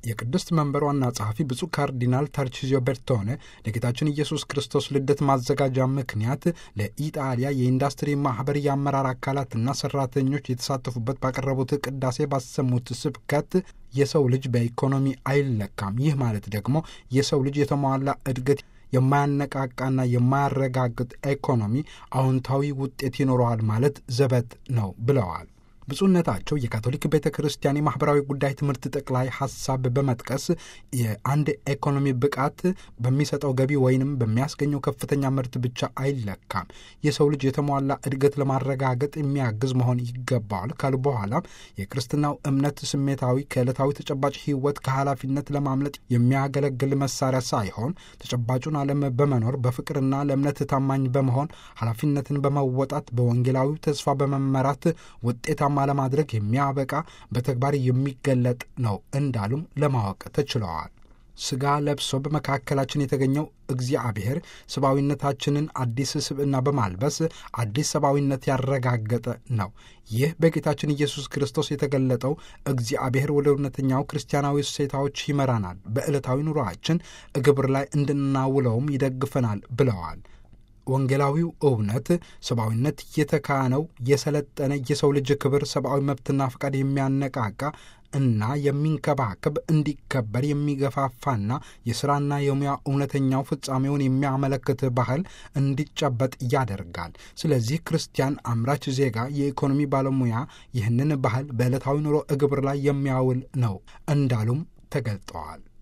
የቅድስት መንበር ዋና ጸሐፊ ብፁዕ ካርዲናል ታርቺዚዮ ቤርቶኔ ለጌታችን ኢየሱስ ክርስቶስ ልደት ማዘጋጃ ምክንያት ለኢጣሊያ የኢንዱስትሪ ማኅበር የአመራር አካላትና ሠራተኞች የተሳተፉበት ባቀረቡት ቅዳሴ ባሰሙት ስብከት የሰው ልጅ በኢኮኖሚ አይለካም። ይህ ማለት ደግሞ የሰው ልጅ የተሟላ እድገት የማያነቃቃና የማያረጋግጥ ኢኮኖሚ አዎንታዊ ውጤት ይኖረዋል ማለት ዘበት ነው ብለዋል። ብፁዕነታቸው የካቶሊክ ቤተ ክርስቲያን የማኅበራዊ ጉዳይ ትምህርት ጠቅላይ ሐሳብ በመጥቀስ የአንድ ኢኮኖሚ ብቃት በሚሰጠው ገቢ ወይንም በሚያስገኘው ከፍተኛ ምርት ብቻ አይለካም፣ የሰው ልጅ የተሟላ እድገት ለማረጋገጥ የሚያግዝ መሆን ይገባዋል ካሉ በኋላም የክርስትናው እምነት ስሜታዊ ከዕለታዊ ተጨባጭ ሕይወት ከኃላፊነት ለማምለጥ የሚያገለግል መሳሪያ ሳይሆን ተጨባጩን ዓለም በመኖር በፍቅርና ለእምነት ታማኝ በመሆን ኃላፊነትን በመወጣት በወንጌላዊው ተስፋ በመመራት ውጤታማ ለማድረግ የሚያበቃ በተግባር የሚገለጥ ነው እንዳሉም ለማወቅ ተችለዋል። ሥጋ ለብሶ በመካከላችን የተገኘው እግዚአብሔር ሰብአዊነታችንን አዲስ ስብዕና በማልበስ አዲስ ሰብአዊነት ያረጋገጠ ነው። ይህ በጌታችን ኢየሱስ ክርስቶስ የተገለጠው እግዚአብሔር ወደ እውነተኛው ክርስቲያናዊ እሴታዎች ይመራናል፣ በዕለታዊ ኑሯችን ግብር ላይ እንድናውለውም ይደግፈናል ብለዋል። ወንጌላዊው እውነት ሰብአዊነት የተካነው የሰለጠነ የሰው ልጅ ክብር፣ ሰብአዊ መብትና ፈቃድ የሚያነቃቃ እና የሚንከባከብ እንዲከበር የሚገፋፋና የሥራና የሙያ እውነተኛው ፍጻሜውን የሚያመለክት ባህል እንዲጨበጥ ያደርጋል። ስለዚህ ክርስቲያን አምራች ዜጋ፣ የኢኮኖሚ ባለሙያ ይህንን ባህል በዕለታዊ ኑሮ ግብር ላይ የሚያውል ነው እንዳሉም ተገልጠዋል።